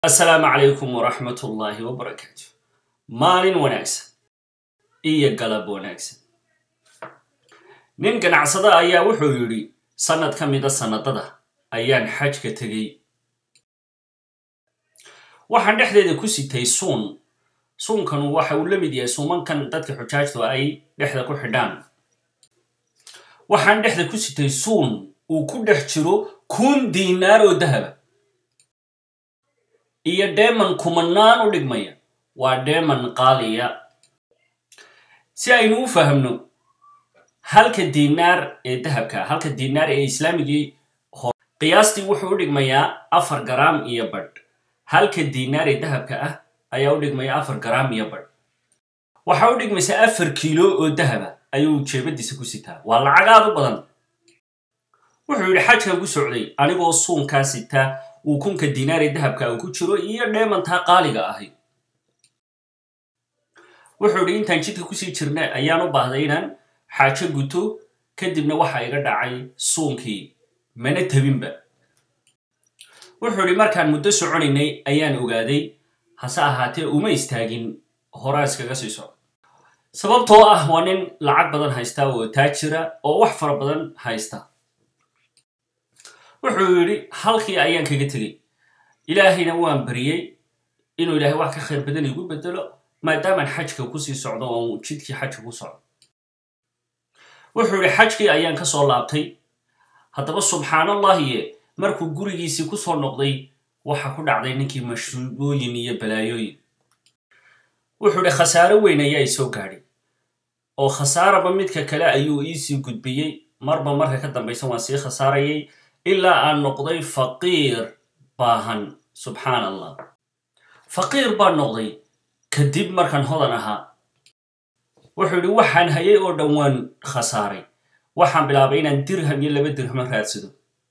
assalaamu calaykum waraxmat ullaahi wabarakaatu maalin wanaagsan iyo galab wanaagsan nin ganacsada ayaa wuxuu yidhi sannad ka mida sannadada ayaan xajka tegey waxaan dhexdeeda ku sitay suun suunkanu waxa uu la mid yahay suumankan dadka xujaajtu ay dhexda ku xidhaan waxaan dhexda ku sitay suun uu ku dhex jiro kun diinaar oo dahaba iyo dheeman kumanaan u dhigmaya waa dheeman qaaliya si aynu u fahamno halka diinaar ee dahabka halka diinaar ee islaamigii hore qiyaastii wuxuu u dhigmayaa afar garaam iyo badh halka diinaar ee dahabka ah ayaa u dhigmaya afar garaam iyo badh waxaa u dhigmaysaa afar kiilo oo dahaba ayuu jeebadiisa ku sitaa waa lacag aad u badan wuxuu yidhi xajkan ku socday anigoo suunkaa sitaa uu kunka diinaar ee dahabka uu ku jiro iyo dheemantaa qaaliga ahi wuxuu yidhi intaan jidka kusii jirna ayaan u baahday inaan xaajo guto kadibna waxa iga dhacay suunkii mana tabinba wuxuu yidhi markaan muddo soconaynay ayaan ogaaday hase ahaatee uma istaagin horaa iskaga sii soco sababtoo ah waa nin lacag badan haysta oo taajira oo wax fara badan haysta wuxuu yidhi halkii ayaan kaga tegey ilaahayna waan bariyey inuu ilaahay wax ka khayr badan igu bedelo maadaamaan xajka kusii socdo oo jidkii xajka ku socdo wuxuu yidhi xajkii ayaan ka soo laabtay haddaba subxaanallahiye markuu gurigiisii ku soo noqday waxa ku dhacday ninkii mashruubooyin iyo balaayooyin wuxuu yidhi khasaaro weyn ayaa isoo gaadhay oo khasaaraba midka kale ayuu iisii gudbiyey marba marka ka dambaysa waan sii khasaarayay ilaa aan noqday faqiir baahan subxaan allah faqiir baan noqday kadib markaan hodan ahaa wuxuu yidhi waxaan hayay oo dhan waan khasaaray waxaan bilaabay inaan dirham iyo laba dirhamo raadsado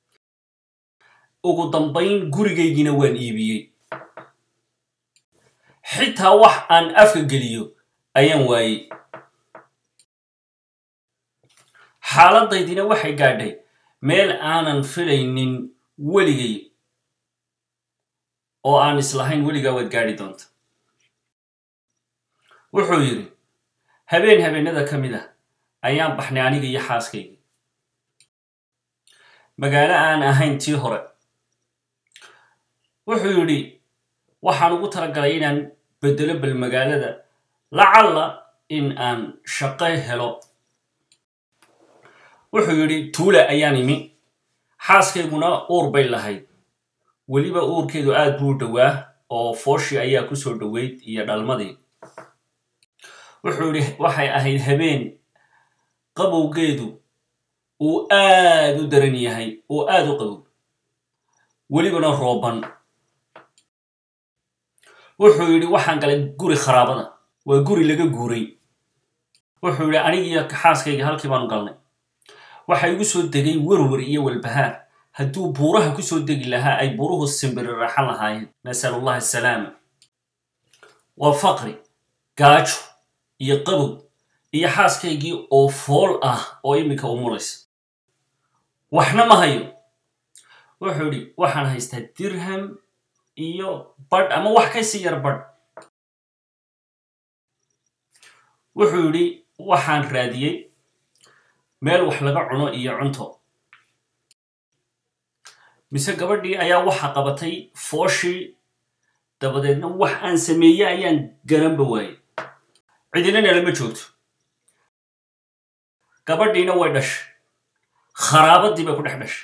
ugu dambayn gurigaygiina waan iibiyey xitaa wax aan afka geliyo ayaan waayey xaaladaydina waxay gaadhay meel aanan filaynin weligay oo aan islahayn weligaa waad gaadhi doonta wuxuu yidhi habeen habeenada ka mid ah ayaan baxnay aniga iyo xaaskayga magaalo aan ahayn tii hore wuxuu yidhi waxaan ugu talagalay inaan beddelo bal magaalada lacalla in aan shaqo helo wuxuu yidhi tuula ayaan imi xaaskayguna uur bay lahayd weliba uurkeedu aad buu dhowaa oo fooshi ayaa ku soo dhoweyd iyo dhalmadii wuxuu yidhi waxay ahayd habeen qabowgeedu uu aad u daran yahay oo aad u qabow welibana rooban wuxuu yidhi waxaan galay guri kharaabada waa guri laga guuray wuxuu yidhi anigiiyo xaaskayga halkii baanu galnay waxa igu soo degay werwer iyo walbahaar hadduu buuraha ku soo degi lahaa ay buuruhu simbiri raaxan lahaayeen nasal allah asalaama waa faqri gaajo iyo qabow iyo xaaskaygii oo fool ah oo iminka umulaysa waxna ma hayo wuxuu yidhi waxaan haystaa dirham iyo badh ama wax kasii yar badh wuxuu yidhi waxaan raadiyey meel wax laga cuno iyo cunto mise gabadhii ayaa waxa qabatay fooshii dabadeedna wax aan sameeye ayaan garanba waayey cidinana lama joogto gabadhiina way dhashay kharaabadii bay ku dhex dhashay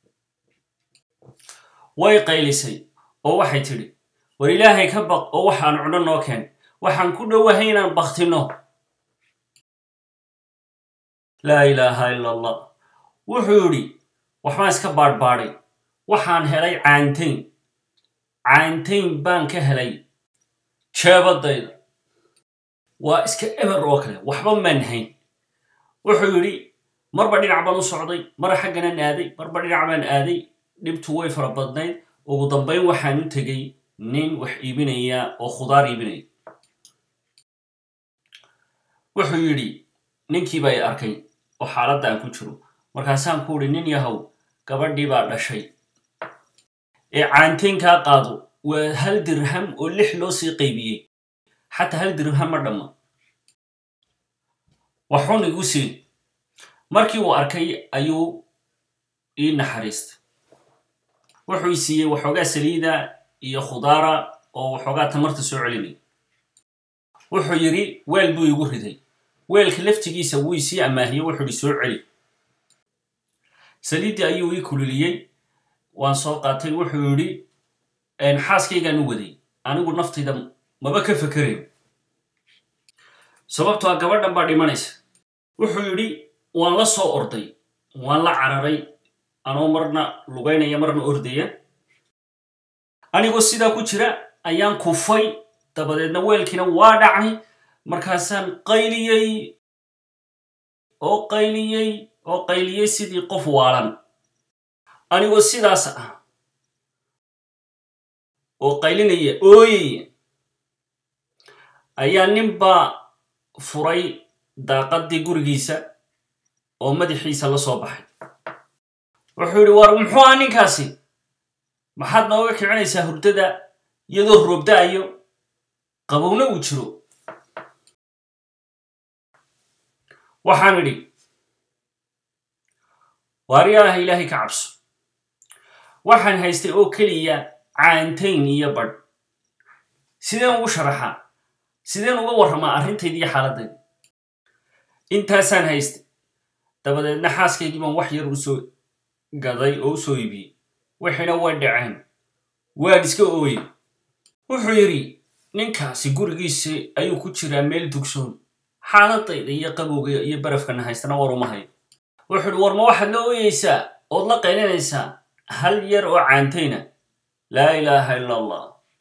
way qaylisay oo waxay tidhi war ilaahay ka baq oo waxaan cuno noo keen waxaan ku dhowahay inaan baktino laa ilaaha ila allah wuxuu yidhi waxbaan iska baadhbaadhay waxaan helay caantayn caantayn baan ka helay jeebadayda waa iska eber oo kale waxba maan hayn wuxuu yidhi marba dhinac baan u socday mara xagganaan aaday marba dhinac baan aaday dhibtu way fara badnayd ugu dambayn waxaan u tegey nin wax iibinaya oo khudaar iibinaya wuxuu yidhi ninkii bay arkay oo xaaladda aan ku jiro markaasaan ku udhi nin yahow gabadhii baa dhashay ee caantaynkaa qaado waa hal dirham oo lix loo sii qaybiyey xataa hal dirham ma dhamma waxun igu siin markii uu arkay ayuu ii naxariistay wuxuu i siiyey waxoogaa saliida iyo khudaara oo waxoogaa tamarta soo celinay wuxuu yidhi weel buu igu riday weelka laftigiisa wuu isii amaahiyey wuxuu ihi soo celi saliiddii ayuu ii kululiyey waan soo qaatay wuxuu yidhi xaaskaygaan u waday anigu naftayda maba ka fakerayn sababto a gabadhan baa dhimanaysa wuxuu yidhi waan la soo orday waan la cararay anoo marna lugaynaya marna ordaya anigoo sidaa ku jira ayaan kufay dabadeedna weelkiina waa dhacay markaasaan qayliyey oo qayliyey oo qayliyey sidii qof waalan anigoo sidaas ah oo qaylinaya ooyaya ayaa ninbaa furay daaqaddii gurigiisa oo madaxiisa la soo baxay wuxuu yidhi war muxuu aha ninkaasi maxaad nooga kicinaysaa hurdada iyadoo roobda-ayo qabowna uu jiro waxaan idhi waariyaaha ilaahay ka cabso waxaan haystay oo keliya caantayn iyo badh sideen ugu sharaxaa sideen uga warramaa arrintayda iyo xaaladayda intaasaan haystay dabadeedna xaaskaygii baan wax yar u soo gaday oo u soo iibiyey waxayna way dhaceen waad iska ooye wuxuu yidhi ninkaasi gurigiisa ayuu ku jiraa meel dugsoon xaaladayda iyo qabowga iyo barafkana haystana war uma hayo wuxuu idhi war ma waxaad la ooyeysaa ood la qaylinaysaa hal yar oo caantayna laa ilaaha ila allah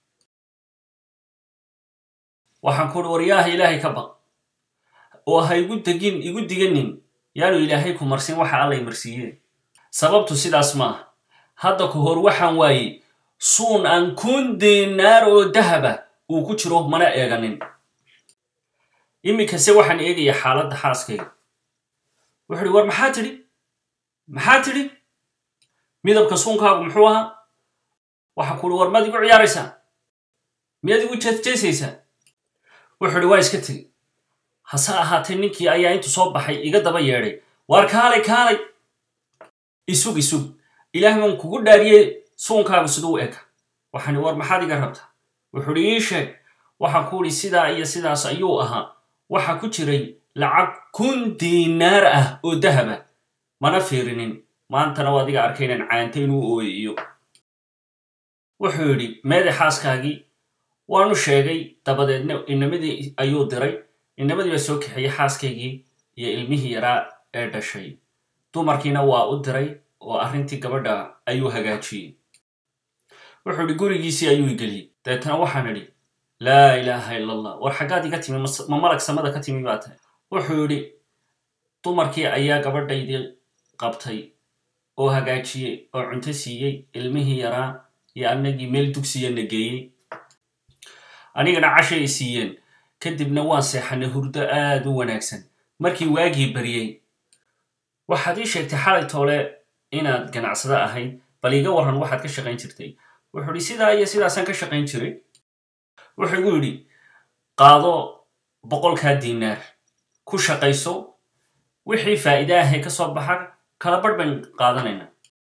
waxaan ku uhi waryaaha ilaahay ka baq oo ha igu degin igu diganin yaanu ilaahay ku marsin waxa allay marsiiyeen sababtu sidaas maaha hadda ka hor waxaan waayey suun aan kun dinaar oo dahaba uu ku jiro mana eeganin iminkase waxaan eegayaa xaaladda xaaskayga wuxuu ihi war maxaa tidhi maxaa tidhi midabka suunkaagu muxuu ahaa waxa ku uhi war maad igu ciyaaraysaa miyaad igu jeesjeesaysaa wuxuu ihi waa iska tegi hase ahaatee ninkii ayaa intu soo baxay iga daba yeedhay waar kaalay kaalay isug isug ilaah baan kugu dhaariyey suunkaagu siduu u eka waxaan war maxaad iga rabtaa wuxuu ihi ii sheeg waxaan ku idhi sidaa iyo sidaas ayuu ahaa waxa ku jiray lacag kun diinaar ah oo dahaba mana fiirinin maantana w adiga arkay inaan caanta inuu ooyiyo wuxuu yidhi meede xaaskaagii waanu sheegay dabadeedna inamadii ayuu diray inamadii baa soo kaxeeyey xaaskaygii iyo ilmihii yaraa ee dhashay dumarkiina waa u diray oo arrintii gabadha ayuu hagaajiyey wuxuu idhi gurigiisii ayuu igeliyey dabeetana waxaan idhi laa ilaaha ila allah war xaggaad iga timi ma malag samada ka timi baa tahay wuxuu yidhi dumarkii ayaa gabadhaydii qabtay oo hagaajiyey oo cunto siiyey ilmihii yaraa iyo annagii meel dugsiya na geeyey anigana cashay ay siiyeen kadibna waan seexanay hurdo aad u wanaagsan markii waagii baryey waxaad ii sheegtay xalay toole inaad ganacsado ahayd bal iiga warran waxaad ka shaqayn jirtay wuxuu idhi sidaa iyo sidaasaan ka shaqayn jiray wuxuu igu yidhi qaado boqolkaa diinaar ku shaqayso wixii faa'iide ahee ka soo baxa kala barh bayn qaadanaynaa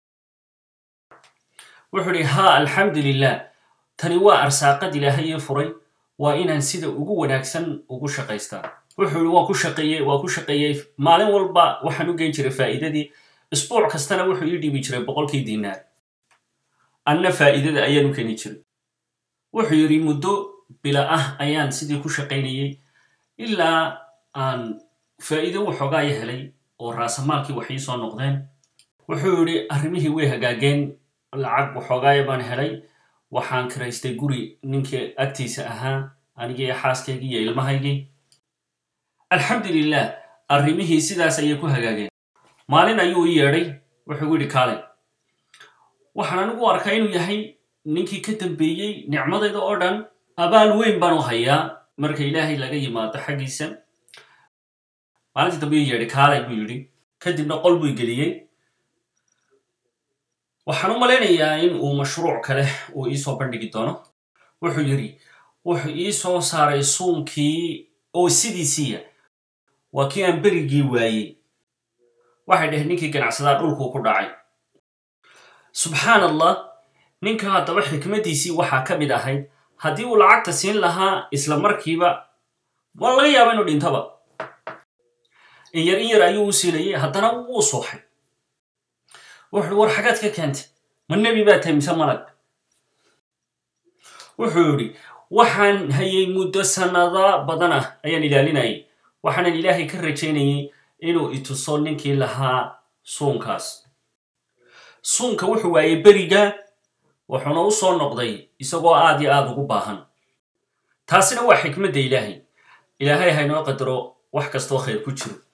wuxuu idhi haa alxamdu lilah tani waa arsaaqad ilaahayee furay waa inaan sida ugu wanaagsan ugu shaqaystaa wuxuu yidhi waan ku shaqeeyey waa ku shaqeeyey maalin walba waxaan u geyn jiray faa'iidadii isbuuc kastana wuxuu ii dhiibi jiray boqolkii diinaar anna faa'iidada ayaan u keeni jiray wuxuu yidhi muddo bila ah ayaan sidii ku shaqaynayey ilaa aan faa'iido waxoogaaya helay oo raasamaalkii wax ii soo noqdeen wuxuu yidhi arrimihii way hagaageen lacag waxoogaaya baan helay waxaan kiraystay guri ninkii agtiisa ahaa anigii xaaskaygii iyo ilmahaygii alxamdulilah arrimihii sidaas ayay ku hagaageen maalin ayuu ii yeedhay wuxuu gu yidhi kaalay waxaan anigu arkaa inuu yahay ninkii ka dambeeyey nicmadayda oo dhan abaal weyn baan u hayaa marka ilaahay laga yimaado xaggiisa maalintii dambe ii yeedhay kaalay buu yidhi kadibna qol buu geliyey waxaan u malaynayaa in uu mashruuc kale uu iisoo bandhigi doono wuxuu yidhi wuxuu ii soo saaray suunkii oo sidiisiiya waa kii aan berigii waayey waxay dhaheen ninkii ganacsadaa dhulkuu ku dhacay subxaan allah ninka haddaba xikmaddiisii waxaa ka mid ahayd haddii uu lacagta siin lahaa isla markiiba waa laga yaaba inuu dhintaba in yar in yar ayuu u siinayay haddana wuu sooxay wuxuu war xagaad ka keentay ma nebi baa tahay mise malag wuxuu yidhi waxaan hayay muddo sannada badan ah ayaan ilaalinayay waxaanan ilaahay ka rajaynayay inuu ituso ninkii lahaa suunkaas suunka wuxuu waayey beriga wuxuuna u soo noqday isagoo aad iyo aad ugu baahan taasina waa xikmadda ilaahay ilaahay haynoo qadaro wax kastoo khayr ku jiro